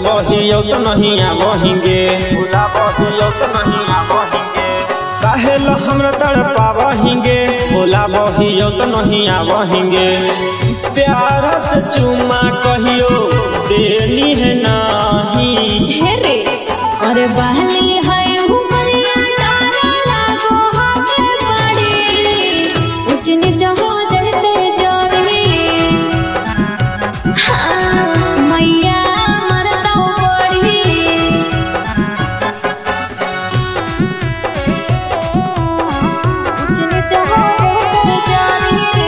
बहियो तो नहीं आवहिंगे भूला बहियो तो नहीं आवहिंगे काहे लो हमरा तड़पा बहिंगे भूला बहियो तो नहीं आवहिंगे प्यार से चुमा कहियो देनी है नहीं हे रे अरे बहली है उमरिया तारा लागो हमें बड़ी उच नीच हो जाते जोरी हाँ मैया मरता बड़ी उच नीच हो जाते जोरी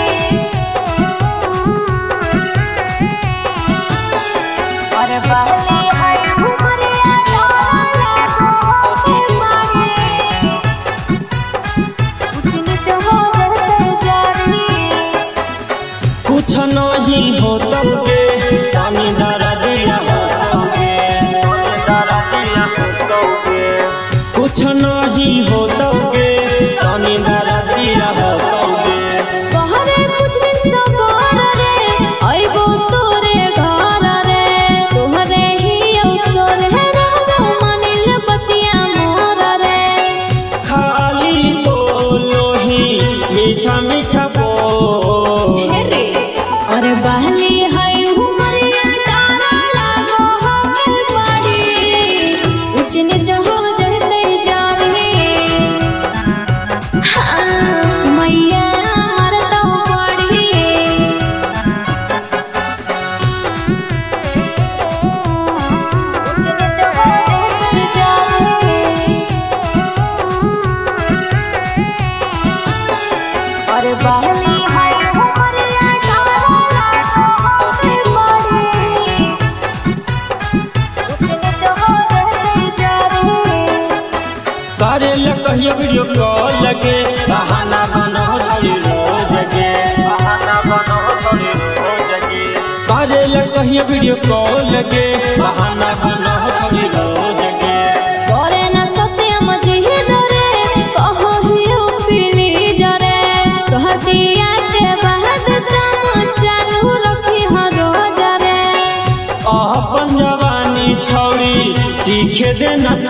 अरे बहली है उमरिया तारा लागो हमें बड़ी उच नीच हो जाते जोरी कुछ नहीं हो तब के पानी दरा दिया हो तब के पानी दरा दिया हो तब के कुछ नहीं हो तब के पानी दरा दिया हो तब के बहरे कुछ दिन तो बाहर रे आइबो तोरे घर रे तोहरे ही अवसर है रहबो मानिल बतिया मोर रे खाली बोलो ही मीठा मीठा बोल हे रे अरे बहली है उमरिया तारा लागो हमें बड़ी उच नीच हो जाते जारी हाँ मैया मरता पड़ी उच नीच हो जाते जारी अरे बहली है उमरिया तारा लागो हमें बड़ी उच नीच हो जाते जारी करे ले कहियो वीडियो कॉल लगे बहाना बनो छोड़ी रोज के बहाना बनो छोड़ी रोज के करे ले कहियो वीडियो कॉल लगे बहाना बनो छोड़ी रोज के करे न सत्यम जिहि दरे कहो हियो पीली जरे सहतिया के बाद काम चालू रखी हर रोज रे अपन जवानी छौरी चीखे देना